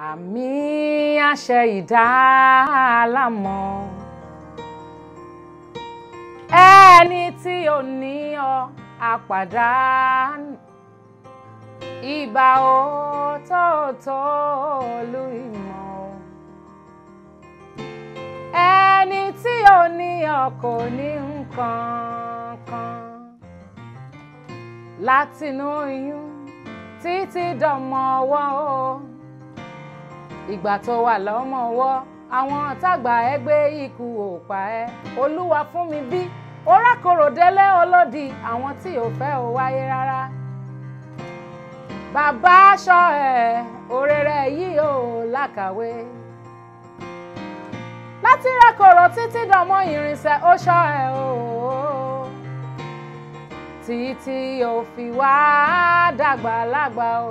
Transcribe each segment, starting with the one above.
àmì àṣẹ ìdálámọ̀ ẹni tí ò ní ọ àpàdánù ìbà òtótó olú ìmọ̀ ẹni tí ò ní ọ kò ní nǹkan kan látinú oyún títí dọmọ ọwọ́ o ìgbà tó wà lọ́mọ ọwọ́ àwọn tágbà ẹgbẹ́ ikú ò pa ẹ́ olúwa fún mi bí orákòrò délé olódì àwọn tí ò fẹ́ ò wáyé rárá bàbá aṣọ ẹ̀ òrèrè yìí ò lákàwé láti rákòrò títí dọmọ ìrìnsẹ̀ ó ṣọ́ ẹ̀ o títí ò fi wá dàgbà lágbà o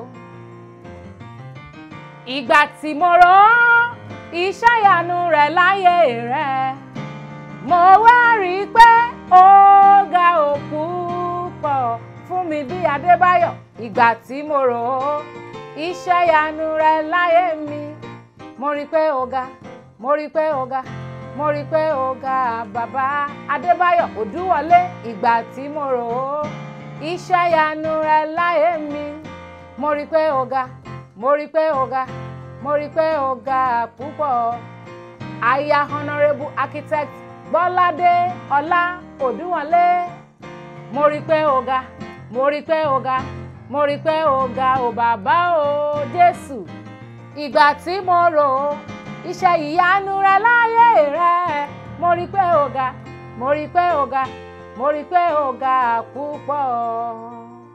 ìgbà tí mo rò ó iṣẹ́ ìyanu rẹ̀ láyé rẹ̀ mo wá rí i pé ó ga òkú pọ̀ fún mi bí Adébáyọ̀ ìgbà tí mo rò ó iṣẹ́ ìyanu rẹ̀ láyé mi mo rí i pé ó ga mo rí i pé ó ga mo rí i pé ó ga bàbá Adébáyọ̀ Òdúwọlé ìgbà tí mo rò ó iṣẹ́ ìyanu rẹ̀ láyé mi mo rí i pé ó ga mo rí i pé ó ga mo rí i pé ó ga púpọ̀ aya honourable architect Bọ́ládé Ọlá Òdúwọlé mo rí i pé ó ga mo rí i pé ó ga mo rí i pé ó ga ò bàbá o Jésù ìgbà tí mo rò ó iṣẹ́ ìyanu rẹ láyé rẹ mo rí i pé ó ga mo rí i pé ó ga mo rí i pé ó ga púpọ̀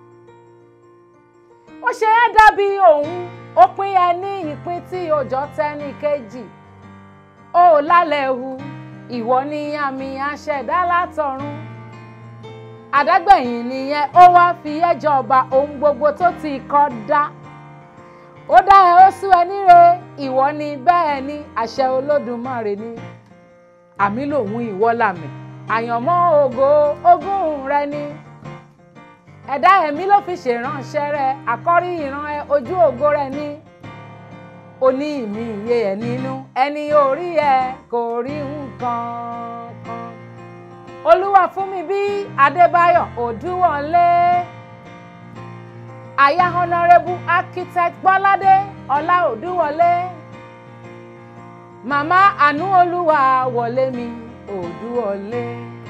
ó ṣe é dàbí òun ó pín ẹ ní ìpín tí òjò tẹ́ni kejì ó lálẹ́ hu ìwọ ni àmì àṣẹdá látọ̀run àdágbẹ̀yìn nìyẹn ó wá fi ẹ́ jọba ohun gbogbo tó ti kọ́ dá ó dá ẹ ó sú ẹ níre ìwọ ni bẹ́ẹ̀ ni àṣẹ olódùmarè ni àmì lòun ìwọ làmì àyànmọ́ ògo ogún rẹ ni ẹ̀dá ẹ̀mí ló fi ṣèránṣẹ́ rẹ àkọ́rí ìran ẹ ojú ògo rẹ ní oní ìmí iye ẹ nínú ẹni orí ẹ kò rí nǹkan kan olúwa fún mi bí adébáyọ̀ òdúwọlé aya honourable architect bọ́ládé ọlá òdúwọlé màmá àánú olúwa wọlé mi òdúwọlé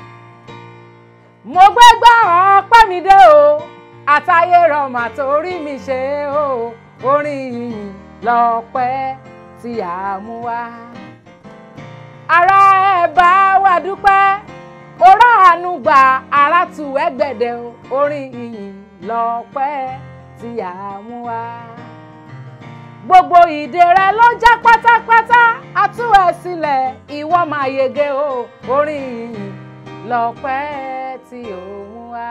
mo gbé gbá ọpẹ́ mi dé o àtayé rọmà torí mi ṣe o orin yìnyín lọ́pẹ́ tí a mú wá. ara ẹ bá wa dúpẹ́ orá àánú gba ara tù ẹgbẹ̀dẹ̀ o orin yìnyín lọ́pẹ́ tí a mú wá. gbogbo ìdè rẹ ló já pátápátá a tú ẹ sílẹ̀ ìwọ máa yege o orin yìnyín lọ́pẹ́ tí ó mú wá.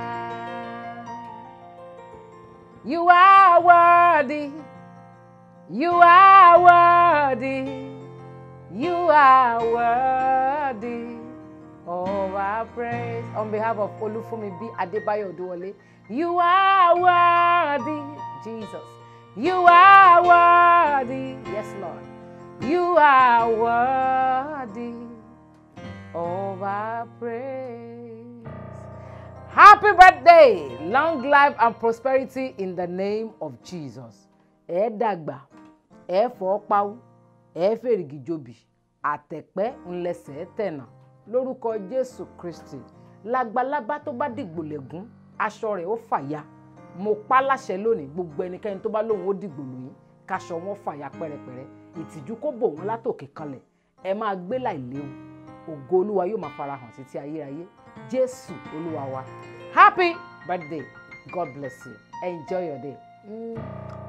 You are worthy. You are worthy. You are worthy of our praise. On behalf of Olufumi B. Adebayo Oduwole, you are worthy, Jesus. You are worthy. Yes, Lord. You are worthy of our praise. Happy birthday, long life and prosperity in the name of Jesus. Ẹ dàgbà, ẹ fọ́ pawú, ẹ fèrègì jobi, àtẹ̀pẹ́ ńlẹsẹ̀ tẹ̀nà lórúkọ Jésù Kristi. Lágbàlábá tó bá dìgbò lẹ́gún, aṣọ rẹ̀ ó fàya. Mo pa láṣẹ lónìí gbogbo ẹnikẹ́ni tó bá lóun ó dìgbò lóyún, káṣọ wọn fàya pẹ́rẹpẹ́rẹ. Ìtìjú kó bò wọ́n látòkè kanlẹ̀. Ẹ máa gbé láìléwu ògo olúwa yóò máa farahàn títí ayérayé jésù olúwa wa happy birthday god bless you enjoy your day. Mm.